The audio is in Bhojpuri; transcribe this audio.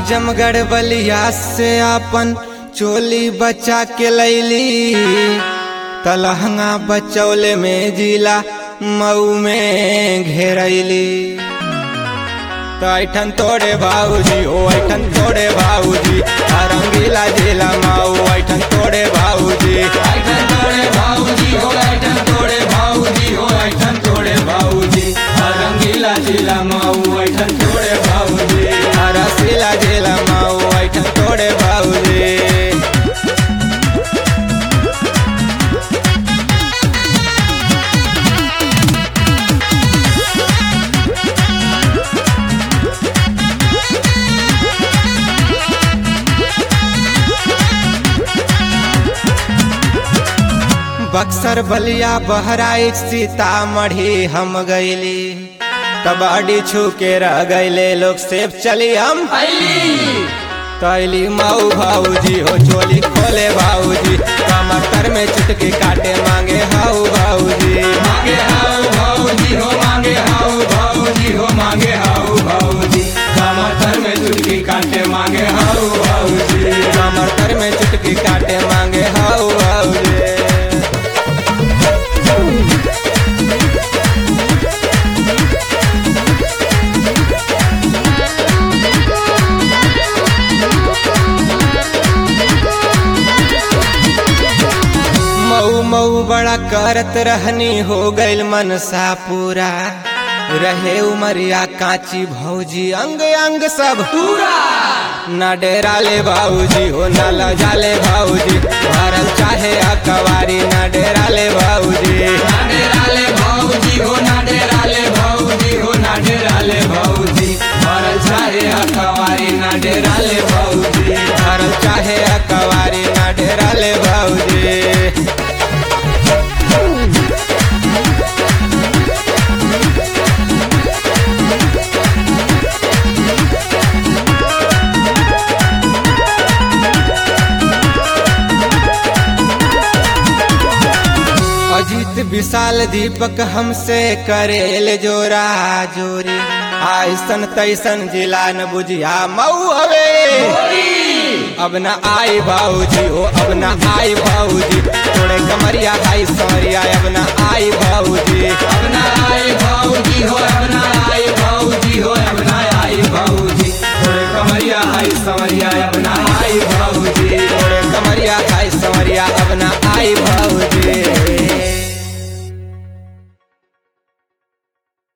आजमगढ़ बलिया से अपन चोली बचा के लैली तलहंगा बचौले में जिला मऊ में घेरैली तो ऐठन तोड़े भाऊजी ओ ऐठन तोड़े भाऊजी रंगीला जिला माऊ ऐठन तोड़े भाऊजी ऐठन तोड़े भाऊजी हो ऐठन तोड़े भाऊजी हो ऐठन तोड़े भाऊजी रंगीला जिला माऊ ऐठन तोड़े भाऊजी रसीला जिला माऊ ऐठन तोड़े भाऊजी बक्सर बलिया बहराइच सीतामढ़ी हम गईली कबाडी छू के रह गईले लोग सेब चली हम कैली माऊ भाऊजी हो चोली खोले भाऊजी कमर में चुटकी काटे मांगे हाउ भाऊजी मांगे हाउ भाऊजी हो मांगे हाउ भाऊजी हो मांगे हाउ भाऊजी कमर में चुटकी काटे मांगे हाउ भाऊजी कमर में चुटकी काटे मांगे हाउ भाऊजी मऊ मऊ बड़ा करत रहनी हो गइल मनसा पूरा रहे उमरिया काची भौजी अंग अंग सब पूरा न डेरा ले भाऊजी हो न लजाले भाऊजी भरल चाहे अकवारी न डेरा ले भाऊजी न डेरा ले भाऊजी हो न डेरा ले भाऊजी हो न डेरा ले भाऊजी भरल चाहे अकवारी न डेरा ले भाऊजी भरल चाहे अकवारी न डेरा ले भाऊजी अजीत विशाल दीपक हमसे करेल जोरा जोरी आइसन तैसन जिला न बुझिया मऊ हवे अब न आई भाऊजी हो अब न आई भाऊजी थोड़े कमरिया हाई सौरिया अब न आई भाऊजी अब न आई भाऊजी हो अब न आई भाऊजी हो अब न आई भाऊजी थोड़े कमरिया हाई सौरिया अब न आई भाऊजी थोड़े कमरिया हाई सौरिया अब न आई भाऊजी